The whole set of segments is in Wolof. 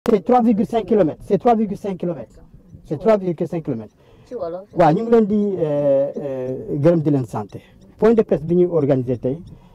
c'est 3,5 kilomètres c'est 3,5 kilomètres c'est 3,5 kilomètres ci wolof waaw ñu ngi leen di gërëm di leen santé point de presse bi ñuy organiser tey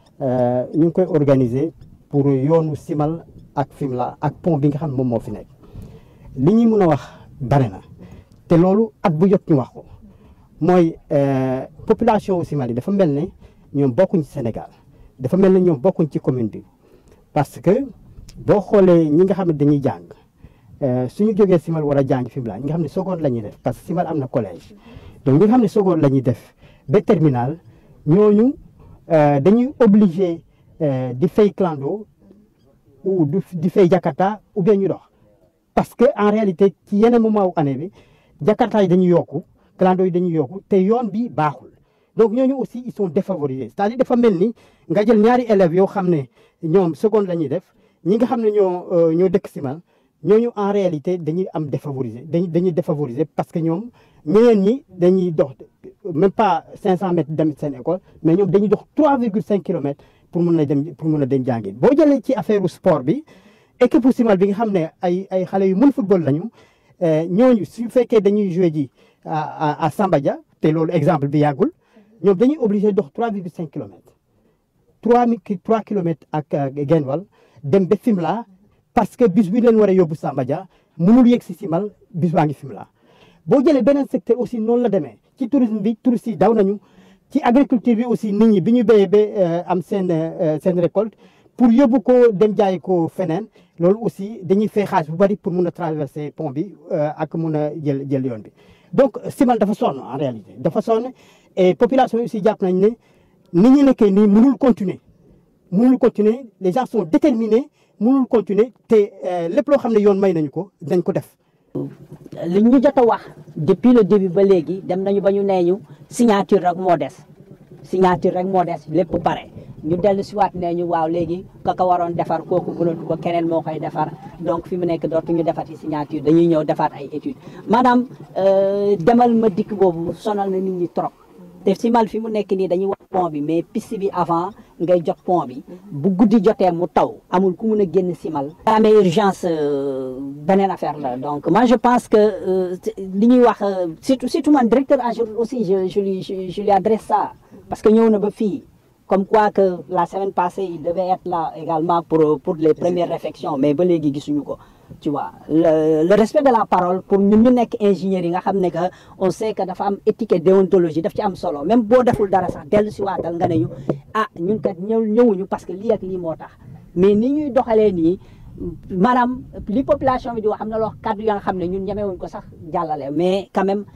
ñu ngi koy organiser pour yoonu Simal ak Fimela ak pont bi nga xam ne moom moo fi nekk li ñuy mën a wax bare na te loolu at bu jot ñu wax ko mooy population Simal yi dafa mel ne ñoom bokkuñ ci Sénégal dafa mel ne ñoom bokkuñ ci commune bi parce que boo xoolee ñi nga xam ne dañuy jàng suñu jógee Simal war a jàng Fimela ñi nga xam ne seconde la ñuy def parce que Simal am na collège donc ñi nga xam ne seconde la ñuy def ba terminal ñooñu dañuy obligé di fay clando ou di fay Jakarta ou bien ñu dox parce que en réalité ci yeneen moment wu année bi Jakarta yi dañuy yokku clando yi dañuy yokku te yoon bi baaxul donc ñooñu aussi ils sont défavorisés c'est-à-dire dafa mel ni nga jël ñaari élèves yoo xam ne ñoom seconde la ñuy def ñi nga xam ne ñoo ñoo dëkk Simal ñooñu en réalité dañuy am défavorisé dañuy dañuy défavorisé parce que ñoom ñeneen ñi dañuy dox même pas 500 mètres dem seen école mais ñoom dañuy dox 3,5 kilomètres pour mun a dem pour mun a dem jàngi boo jëlee ci affaire sport bi équipe Simal bi nga xam ne ay ay xale yu mën football lañu ñooñu su fekkee dañuy joué ji à à Sambadia te loolu exemple bi yàggul ñoom dañuy obligé dox 3,5 kilomètres 3 3 kilomètres ak Genwal dem ba Fimela parce que bis bi leen war a yóbbu Sambadia mënul yegg si Simal bis baa ngi Fimela boo jëlee beneen secteur aussi noonu la demee ci tourisme bi touristes yi daw nañu ci agriculture bi aussi nit ñi bi ñu béyee ba am seen seen récolte pour yóbbu ko dem jaay ko feneen loolu aussi dañuy fay xaalis bu bari pour mun a traverser pont bi ak mun a jël jël yoon bi donc Simal dafa sonn en réalité dafa sonn et population yi aussi jàpp nañ ne ni ñu nekkee nii mënul continuer mënul continuer les gens sont déterminés mënul continuer te lépp loo xam ne yoon may nañu ko dañ ko def li ñu jot a wax depuis le début ba léegi dem nañu ba ñu nee ñu signature rek moo des signature rek moo des lépp pare ñu dellu si waat nee ñu waaw léegi ka ko waroon defar kooku mënatu ko keneen moo koy defar donc fi mu nekk dootuñu defati signature dañuy ñëw defaat ay études maanaam demal ma dikk boobu sonal na nit ñi trop te Simal fi mu nekk nii dañuy wax pont bi mais piste bi avant ngay jot pont bi bu guddi jotee mu taw amul ku mun a génn Simal amee urgence beneen affaire la donc moi je pense que li ñuy wax surtout surtout man directeur AGEROUTE aussi je je lui je lui adresse ça parce que ñëw na ba fii comme quoi que la semaine passée il devait être là également pour pour les premières réflexions mais ba léegi gisuñu ko tu vois le, le respect de la parole pour ñun ñu nekk ingénieurs yi nga xam ne que on sait que dafa am éthique et déontologie daf ci am solo même boo deful dara sax dellu si waatal nga ne ñu ah ñun kat ñëw ñëwuñu parce que lii ak lii moo tax mais ni ñuy doxalee nii maanaam li population bi di wax am na loo kàddu ya nga xam ne ñun ñemewuñ ko sax jàllale mais quand même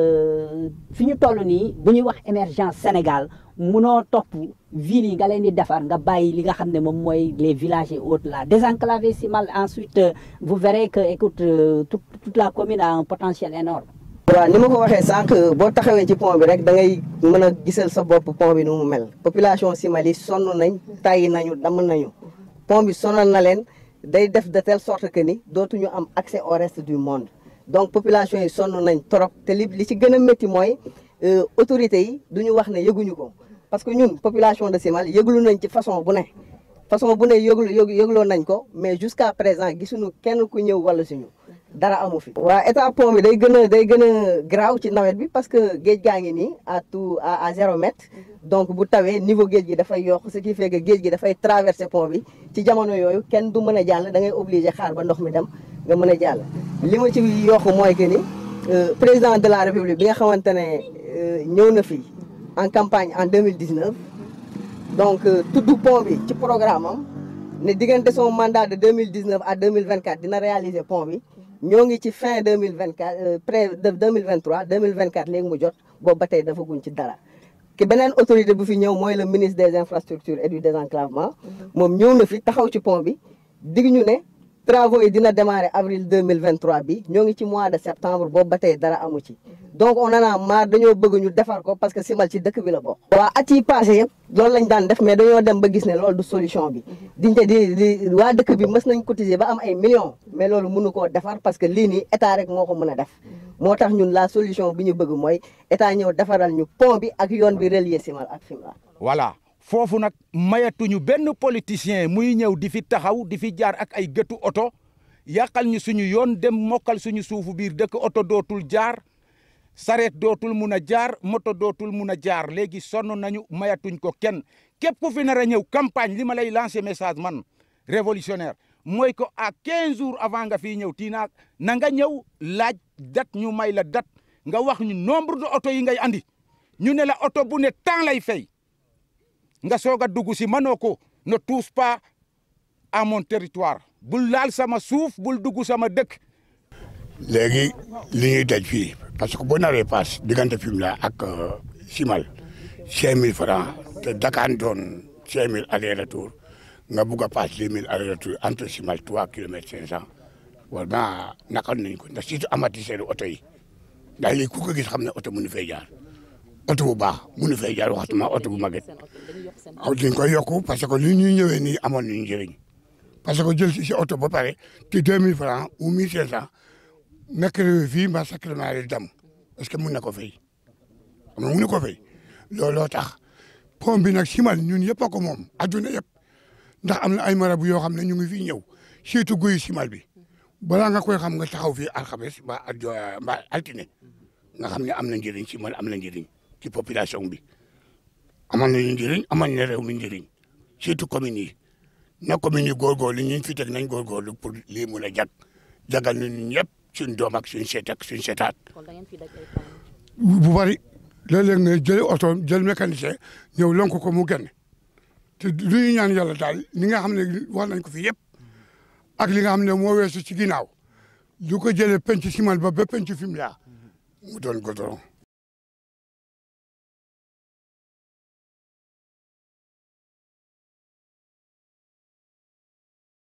fi ñu toll nii bu ñuy wax émergence Sénégal munoo topp ville yi nga leen di defar nga bàyyi li nga xam ne moom mooy les villages et autres là désenclaver Simal ensuite vous verrez que écoute toute toute la commune a un potentiel énorme waaw ni ma ko waxee sànq boo taxawee ci pont bi rek da ngay mën a gisal sa bopp pont bi nu mu mel population Simal yi sonn nañ tàyyi nañu damm nañu pont bi sonal na leen day def de telle sorte que ni dootuñu am accès au reste du monde donc population yi sonn nañ trop te li li ci gën a métti mooy autorités yi duñu wax ne yëguñu ko parce que ñun population de Simal yëglu nañ ci façon bu ne façon bu ne yëglu yëgloo nañ ko mais jusqu'à présent gisuñu kenn ku ñëw wala suñu dara amu fi. waa état pont bi day gën a day gën a graaw ci nawet bi parce que géej gaa ngi nii à tout à à zéro mètre donc bu tawee niveau géej gi dafay yokk ce qui fait que géej gi dafay traverser pont bi ci jamono yooyu kenn du mën a jàll da ngay obligé xaar ba ndox mi dem nga mën a jàll. li ma ci yokk mooy que ni président de la république bi nga xamante ne ñëw na fi en campagne en 2019 donc tudd pont bi ci programme am ne diggante son mandat de 2019 à 2024 dina réaliser pont bi. ñoo ngi ci fin deux mille vingt quatre près de deux mille vingt trois deux mille vingt quatre léegi mu jot boobu ba tey dafa guñ ci dara. ki beneen autorité bu fi ñëw mooy le ministre des infrastructures et du désenclavement. moom ñëw na fi taxaw ci pont bi dig ñu ne travaux yi dina démarrer avril deux mille vingt trois bi ñoo ngi ci mois de septembre boobu ba tey dara amu ci. donc on en a marre dañoo bëgg ñu defar ko parce que Simal ci dëkk bi la bokk. waa at yi passé yëpp loolu lañ daan def mais dañoo dem ba gis ne loolu du solution bi. diñte di di waa dëkk bi mës nañ cotiser ba am ay millions. mais loolu mënu koo defar parce que lii nii état rek moo ko mën a def. moo tax ñun la solution bi ñu bëgg mooy état ñëw defaral ñu pont bi ak yoon bi relier Simal ak Fimela. voilà foofu nag mayatuñu benn politicien muy ñëw di fi taxaw di fi jaar ak ay gëtu oto yàqal ñu suñu yoon dem mokkal suñu suufu biir dëkk oto dootul jaar sareet dootul mun a jaar moto dootul mun a jaar léegi sonn nañu mayatuñ ko kenn képp ku fi nar a ñëw campagne li ma lay lancer message man révolutionnaire mooy ko à 15 jours avant nga fii ñëw tiinaak na nga ñëw laaj date ñu may la date nga wax ñu nombre de oto yi ngay andi ñu ne la oto bu ne temps lay fay nga soog a dugg si mënoo ko ne touche pas à mon territoire bul laal sama suuf bul dugg sama dëkk. léegi li ñuy daj fii parce que boo naree paas diggante Fimela ak Simal cinq mille francs te Dakar doon cinq mille aller retour nga bugg a paas deux mille aller retour entre Simal trois kilomètres cinq cent war naa naqar nañ ko ndax surtout amortisseur oto yi ndax léegi ku ko gis xam ne oto mënu fay jaar oto bu baax mënu fay jaar waxtuma oto bu maget aw dañ koy yokku parce que li ñuy ñëwee nii amoon nañu njëriñ parce que jël si si oto ba pare te deux mille francs ou mille cinq cent nekk fii mbaa sacrement yi dam est-ce que mun na ko fay xam nga mun na ko fay looloo tax pont bi nag simal ñun yëpp a ko moom adduna yëpp ndax am na ay marabu yoo xam ne ñu ngi fii ñëw surtout guy simal bi balaa nga koy xam nga taxaw fii alxames mbaa adjo mbaa altine nga xam ne am na njëriñ simal am na njëriñ ci population bi amal nañu njëriñ amal na réew mi njëriñ surtout communes yi na communes yi góorgóorlu ñu fi teg nañ góorgóorlu pour lii mun a jag jagal ñun ñëpp suñ doom ak suñ seet ak suñ seetaat bu bari léeg-léeg nga jël oto jël mécanicien ñëw lonk ko mu génn te lu ñu ñaan yàlla daal li nga xam ne wax nañ ko fi yëpp ak li nga xam ne moo weesu ci ginnaaw lu ko jëlee penc simal ba ba penc Fimela mu doon goudron